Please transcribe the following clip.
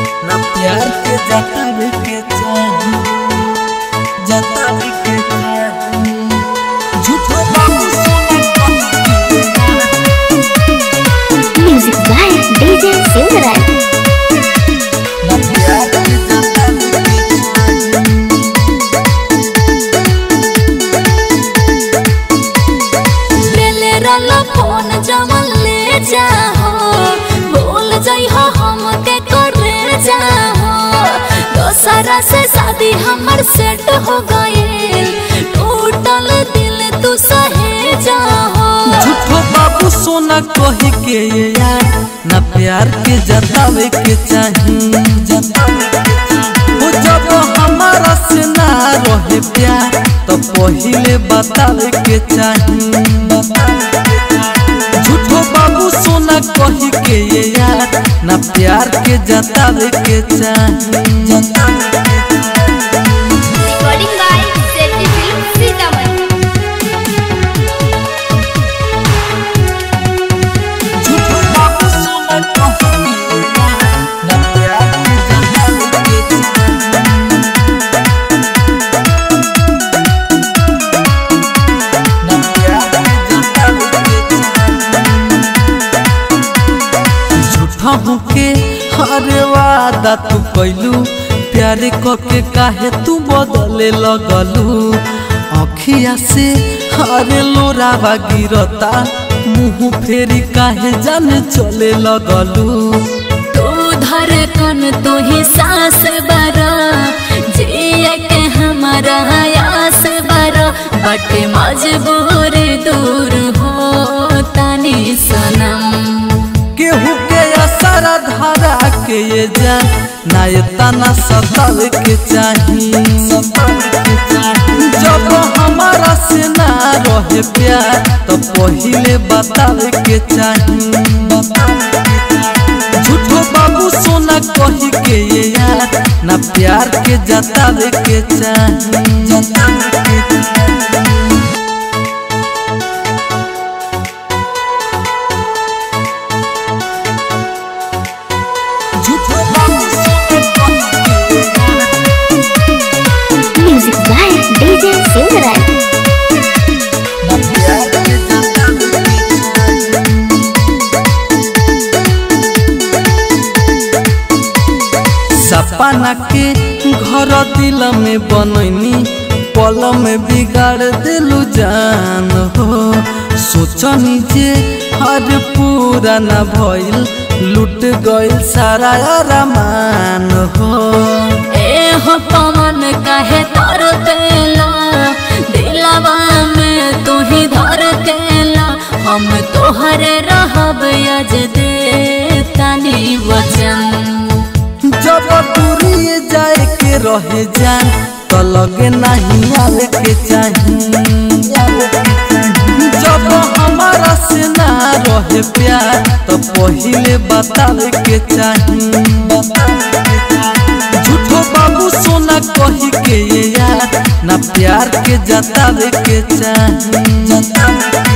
ना प्यार के जतावे के चाही जतावे के चाही झूठो बाबू सोना Music by DJ Silverite. ना प्यार के जतावे के चाही ले ले रलो फोन जमन ले जाहो भूल जइहो हमके करे जाहो दोसरा से शादी हमर सेट हो गइल टूटल दिल तू सहे जाहो झूठो बाबू सोना कही के ये यार ना प्यार के जतावे के चाही वो जब हमारा से ना रहे प्यार तो पहिले बतावे के चाही झूठो बाबू सोना कही के ये यार ना प्यार के जतावे के चाही Recording by Safety Film Sitaman. झूठो बाबू सोना कही के ये यार ना प्यार के जतावे के चाही ना प्यार के जतावे के चाही झूठा होके हरे वादा तू कैलू प्यारे कके काहे तू बदले लगलू अखिया से हरे लोरावा गिरता मुंह फेरी काहे जाने चले लगलू तू धड़कन तू ही सांस बरा जिए के हमारा आस बरा बट मजबूर दूर हो तनी सनम केहू के असर धारा के ये जा ना ये तना सतावे के चाही जब हमारा से ना रहे प्यार तो पहिले बतावे के चाही झूठो बाबू सोना कही के ये यार ना प्यार के जतावे के चाही झूठो बाबू सोना कही के ये यार Music by DJ Silverite. ना प्यार के जतावे के चाही सपना के घर दिल में बनैनी पल में बिगाड़ दिलू जान हो सोचनी जे हर पूरा न भइल लूट गइल सारा अरमान हो ए हो पवन कहे तर पेला दिलवा में तू ही धर केला हम तोहरे रहब यज दे तनी वचन जब दूरी जाए के रहे जान तो लगे नहीं आवे के चाही जब हमारा से ना रहे प्यार तो पहिले बतावे के चाही झूठो बाबू सोना कही के ये यार ना प्यार के जतावे के चाही